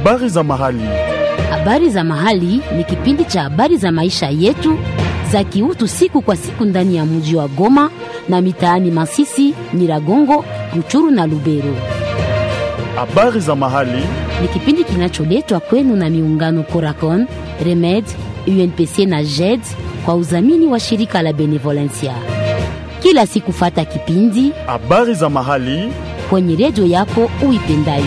Habari za mahali. Habari za mahali ni kipindi cha habari za maisha yetu za kiutu siku kwa siku ndani ya mji wa Goma na mitaani Masisi, Nyiragongo, Ruchuru na Lubero. Habari za mahali. Ni kipindi kinacholetwa kwenu na miungano Coracon, Remed, UNPC na JED kwa udhamini wa shirika la Benevolencia. Kila siku fata kipindi Habari za mahali. kwenye redio yako uipendayo.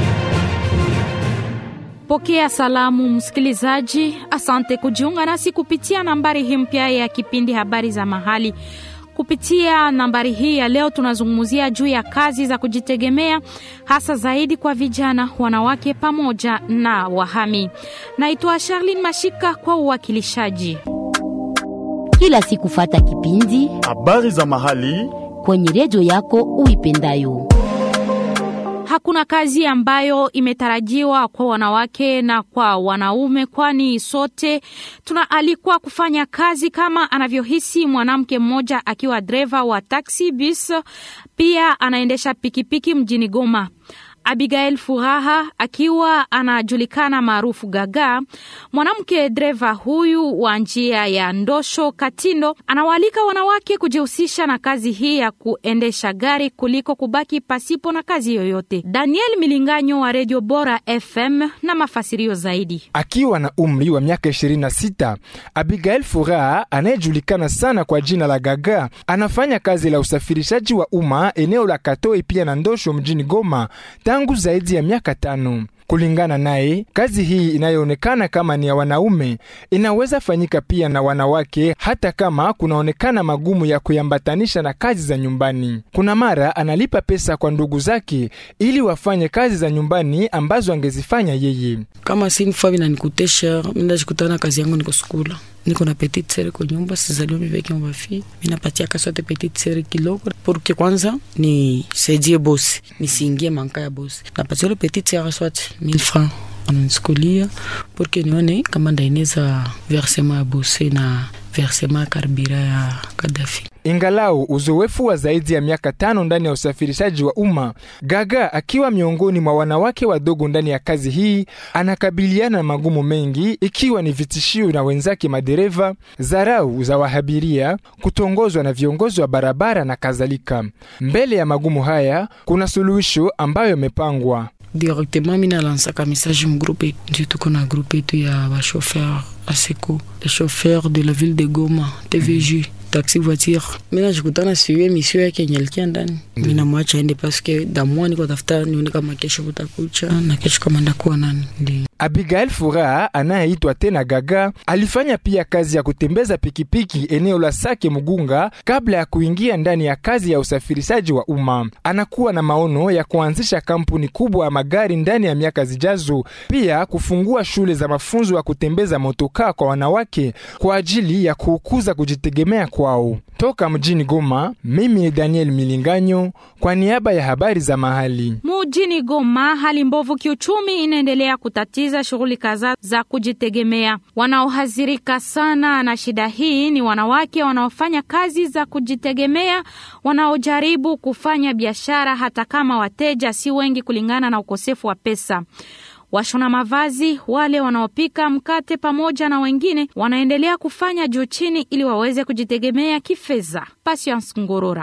Pokea salamu msikilizaji, asante kujiunga nasi kupitia nambari hii mpya ya kipindi habari za mahali. Kupitia nambari hii ya leo tunazungumzia juu ya kazi za kujitegemea hasa zaidi kwa vijana, wanawake pamoja na wahami. Naitwa Charlene Mashika kwa uwakilishaji. Kila siku fata kipindi Habari za mahali. kwenye redio yako uipendayo. Hakuna kazi ambayo imetarajiwa kwa wanawake na kwa wanaume, kwani sote tunaalikwa kufanya kazi kama anavyohisi mwanamke mmoja akiwa dreva wa taxi bus, pia anaendesha pikipiki mjini Goma. Abigail Furaha akiwa anajulikana maarufu Gaga, mwanamke dreva huyu wa njia ya Ndosho Katindo, anawaalika wanawake kujihusisha na kazi hii ya kuendesha gari kuliko kubaki pasipo na kazi yoyote. Daniel Milinganyo wa Radio Bora FM na mafasirio zaidi. Akiwa na umri wa miaka 26, Abigail Furaha anayejulikana sana kwa jina la Gaga anafanya kazi la usafirishaji wa umma eneo la Katoi pia na Ndosho mjini Goma tangu zaidi ya miaka tano. Kulingana naye, kazi hii inayoonekana kama ni ya wanaume inaweza fanyika pia na wanawake, hata kama kunaonekana magumu ya kuyambatanisha na kazi za nyumbani. Kuna mara analipa pesa kwa ndugu zake ili wafanye kazi za nyumbani ambazo angezifanya yeye. kama si nifaa vinanikutesha mindajikutana kazi yangu niko skula niko na petite sere kwa nyumba sizaliwa miveke mabafi minapatia kasote petite sere kidogo porque kwanza ni saidie bosi nisiingie manka ya bosi napatia ule petite sere swat 1000 francs ananisikulia porque nione kama ndaineza versema ya bosi na versema ya karbira ya Kadafi. Ingalau uzoefu wa zaidi ya miaka tano ndani ya usafirishaji wa umma, Gaga akiwa miongoni mwa wanawake wadogo ndani ya kazi hii, anakabiliana na magumu mengi, ikiwa ni vitishio na wenzake madereva, dharau za wahabiria, kutongozwa na viongozi wa barabara na kadhalika. Mbele ya magumu haya, kuna suluhisho ambayo imepangwa. directement mina lansaka message mu groupe ndio tuko na groupe yetu ya bachauffeur aseko le chauffeur de la ville de Goma TVJ taxi voiture mina jikutana siyo emission yake yenye alikia ndani mina mwacha ende paske damwa niko tafuta nione kama kesho kutakucha na kesho kama ndakuwa nani ndio Abigail Furaha anayeitwa tena Gaga alifanya pia kazi ya kutembeza pikipiki eneo la Sake Mugunga kabla ya kuingia ndani ya kazi ya usafirishaji wa umma. Anakuwa na maono ya kuanzisha kampuni kubwa ya magari ndani ya miaka zijazo, pia kufungua shule za mafunzo ya kutembeza motokaa kwa wanawake kwa ajili ya kukuza kujitegemea kwao. Toka mjini Goma, mimi ni Daniel Milinganyo kwa niaba ya habari za mahali. Mjini Goma, hali mbovu kiuchumi inaendelea kutatiza shughuli kadhaa za kujitegemea. Wanaohadhirika sana na shida hii ni wanawake wanaofanya kazi za kujitegemea, wanaojaribu kufanya biashara hata kama wateja si wengi kulingana na ukosefu wa pesa. Washona mavazi, wale wanaopika mkate, pamoja na wengine wanaendelea kufanya juu chini ili waweze kujitegemea kifedha. Patience Ngorora.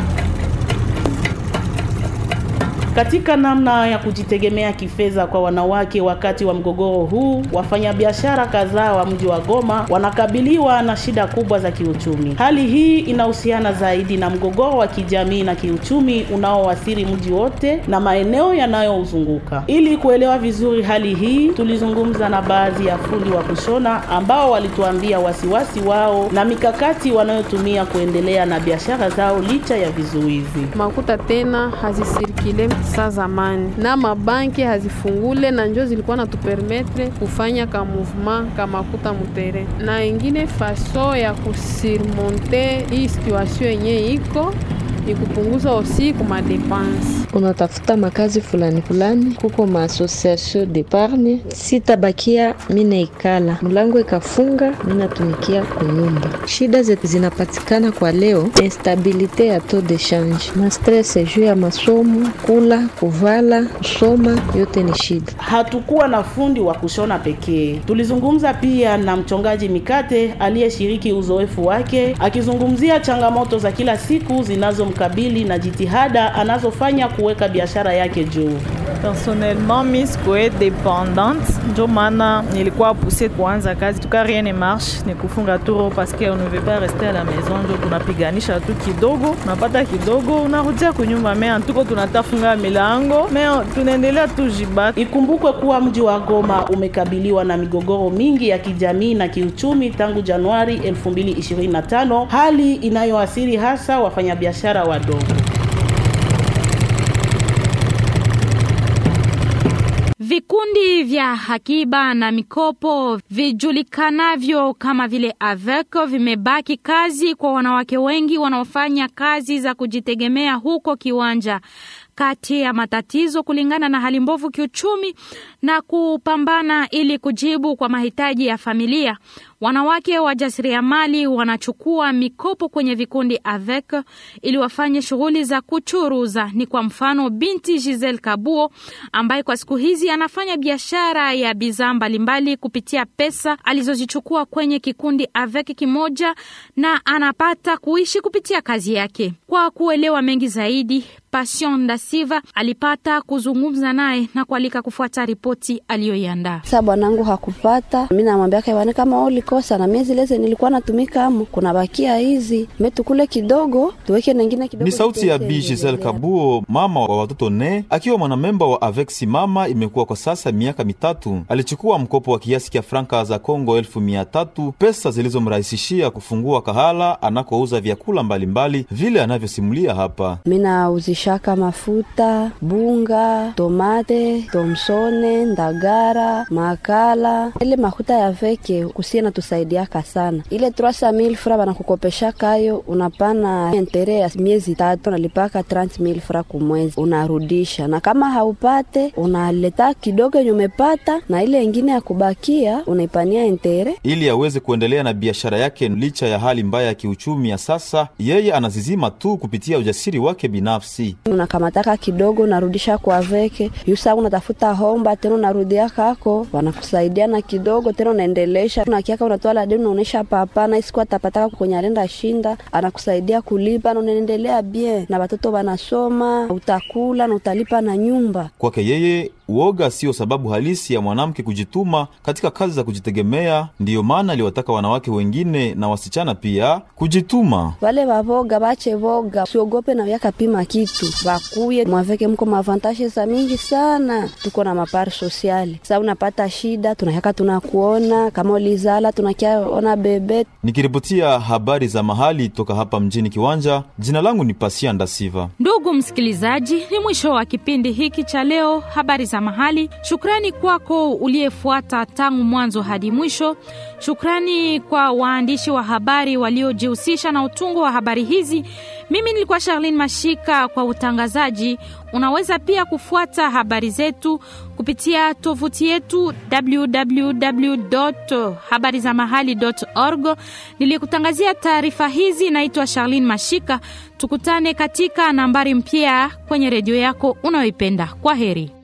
Katika namna ya kujitegemea kifedha kwa wanawake wakati wa mgogoro huu, wafanyabiashara kadhaa wa mji wa Goma wanakabiliwa na shida kubwa za kiuchumi. Hali hii inahusiana zaidi na mgogoro wa kijamii na kiuchumi unaoathiri mji wote na maeneo yanayouzunguka. Ili kuelewa vizuri hali hii, tulizungumza na baadhi ya fundi wa kushona ambao walituambia wasiwasi wao na mikakati wanayotumia kuendelea na biashara zao licha ya vizuizi. makuta tena hazisirikile sa zamani na mabanki hazifungule na njo zilikuwa natupermetre kufanya ka mouvement ka makuta mutere na ingine faso ya kusurmonte hii situation yenye iko ni kupunguza osi kuma depense. unatafuta makazi fulani fulani, kuko maassociation d'épargne. Sitabakia mina ikala mlango ikafunga, minatumikia kunyumba. Shida zetu zinapatikana kwa leo, instabilite ya taux de change na stress juu ya masomo, kula, kuvala, kusoma, yote ni shida. Hatukuwa na fundi wa kushona pekee. Tulizungumza pia na mchongaji mikate aliyeshiriki uzoefu wake akizungumzia changamoto za kila siku zinazomkabili na jitihada anazofanya kuweka biashara yake juu. Personnellement, mi sikuwe dependante, ndio maana nilikuwa pousse kuanza kazi tuka rien ne marche, ni kufunga turo parce que on ne veut pas rester à la maison, ndio tunapiganisha tu kidogo, unapata kidogo, unarudia kunyumba, me antuko tunatafunga milango, me tunaendelea tu jibata. Ikumbukwe kuwa mji wa Goma umekabiliwa na migogoro mingi ya kijamii na kiuchumi tangu Januari 2025, hali inayoathiri hasa wafanyabiashara wadogo. Vikundi vya akiba na mikopo vijulikanavyo kama vile AVEC vimebaki kazi kwa wanawake wengi wanaofanya kazi za kujitegemea huko Kiwanja. Kati ya matatizo kulingana na hali mbovu kiuchumi na kupambana ili kujibu kwa mahitaji ya familia, wanawake wajasiriamali wanachukua mikopo kwenye vikundi AVEC ili wafanye shughuli za kuchuruza. Ni kwa mfano binti Giselle Kabuo ambaye kwa siku hizi anafanya biashara ya bidhaa mbalimbali kupitia pesa alizozichukua kwenye kikundi AVEC kimoja, na anapata kuishi kupitia kazi yake. Kwa kuelewa mengi zaidi, Passion da Silva alipata kuzungumza naye na kualika kufuata ripoti aliyoiandaa. Sasa bwanangu hakupata, mi namwambia kaivani, kama ulikosa na mie zileze nilikuwa natumika amo, kuna bakia hizi metukule kidogo tuweke nengine kidogo. Ni sauti ya tuweke Bi Giselle endelea. Kabuo, mama wa watoto ne, akiwa mwanamemba wa Avec Simama. Imekuwa kwa sasa miaka mitatu. Alichukua mkopo wa kiasi cha franka za Kongo elfu mia tatu, pesa zilizomrahisishia kufungua kahala anakouza vyakula mbalimbali vile anavyosimulia hapa. Mina uzishaka mafuta, bunga, tomate, tomsone, ndagara, makala. Ile makuta ya veke kusie natusaidiaka sana. Ile 300000 fra banakukopesha kayo, unapana entere ya miezi tatu, unalipaka 30000 fra kumwezi, unarudisha. Na kama haupate, unaleta kidogo yenye umepata, na ile ingine ya kubakia unaipania entere Ili aweze kuendelea na biashara yake licha ya hali mbaya ya kiuchumi ya sasa, yeye anazizima tu kupitia ujasiri wake binafsi. unakamataka kidogo unarudisha kwa veke yusa unatafuta homba tena unarudia kako wanakusaidia na kidogo tena unaendelesha nakiaka unatoa deni unaonesha papa na isiku atapataka kwenye alenda shinda anakusaidia kulipa na unaendelea bien na watoto wanasoma utakula na utalipa na nyumba Kwake yeye uoga siyo sababu halisi ya mwanamke kujituma katika kazi za kujitegemea. Ndiyo maana aliwataka wanawake wengine na wasichana pia kujituma. wale wavoga bache voga siogope na vyakapima kitu vakuye mwaveke mko mavantashe za mingi sana tuko na mapari sosiali sa unapata shida tunakaka tunakuona kama ulizala tunakiaona bebe Nikiripotia habari za mahali toka hapa mjini Kiwanja, jina langu ni Pasia Ndasiva. Ndugu msikilizaji, ni mwisho wa kipindi hiki cha leo, habari za mahali. Shukrani kwako uliyefuata tangu mwanzo hadi mwisho. Shukrani kwa waandishi wa habari waliojihusisha na utungo wa habari hizi. Mimi nilikuwa Charlene Mashika kwa utangazaji. Unaweza pia kufuata habari zetu kupitia tovuti yetu www.habarizamahali.org. Nilikutangazia taarifa hizi, naitwa Charlene Mashika. Tukutane katika nambari mpya kwenye redio yako unayoipenda. Kwa heri.